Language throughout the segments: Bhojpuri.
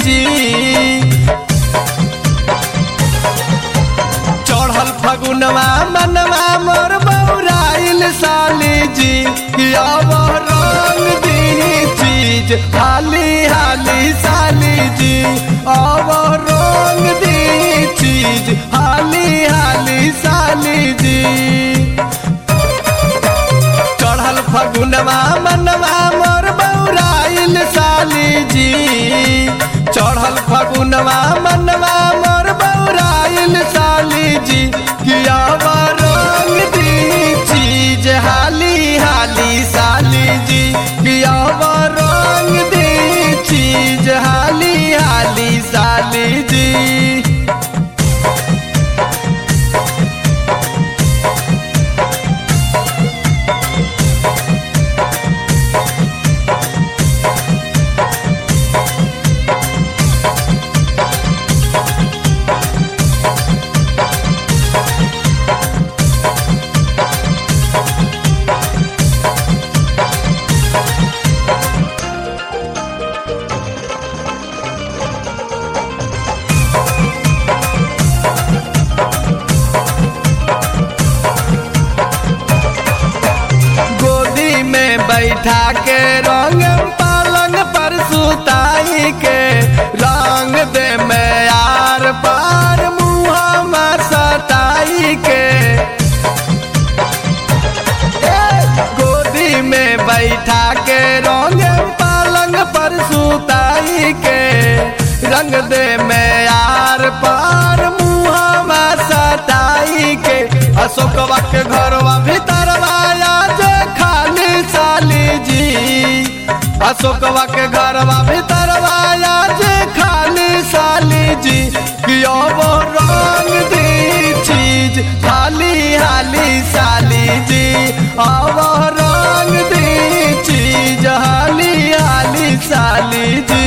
जी चढ़ल फगुनवा मनवा मोर बौराइल साली जी कि अब रंग दी चीज हाली हाली साली जी अब रंग दी चीज हाली हाली साली जी चढ़ल फगुनवा मनवा मोर बौराइल साली जी चढ़ल फगुनवा मनवा मोर बौराइल साली जी किया रंग दी चीज हाली हाली साली जी किया रंग दी चीज हाली हाली साली जी गोदी में बैठा के रंग पालंग पर सुताई के रंग दे में यार पार मुँह में सताई के ए, गोदी में बैठा के रंग पालंग पर सुताई के रंग दे में यार पार मुँह में सताई के अशोकवा के घरवा भीतरवा आज खाली साली जी अशोकवा के घरवा भीतरवा आज खाली साली जी कि अब रंग दी चीज हाली हाली साली जी अब रंग दी चीज हाली हाली साली जी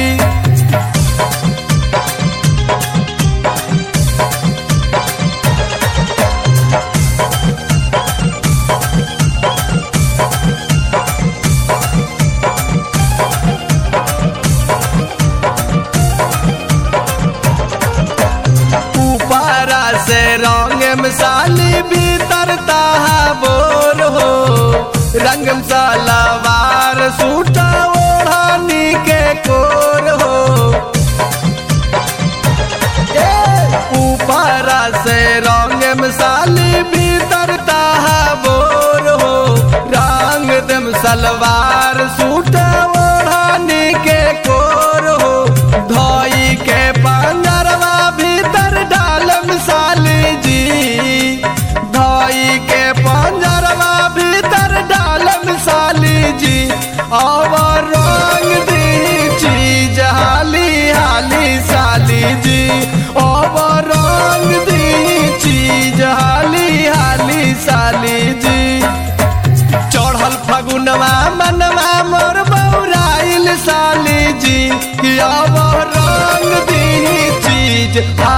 ऊपरा से रंग मसाली भीतर ताहा बोर हो रंग सलवार सूटा ओढ़ानी के कोर हो ए, ऊपरा से रंग मसाली भीतर ताहा बोर हो रंग दम सलवार सूटा ओढ़ानी के कोर हो धोई के पंजरवा भीतर डालम साली जी धोई के पंजरवा भीतर डालम साली जी और रंग दी चीज हाली हाली साली जी और रंग दी चीज हाली हाली साली जी चढ़ल फगुनवा मनवा मोर बौराइल साली जी कि अब रंग दी चीज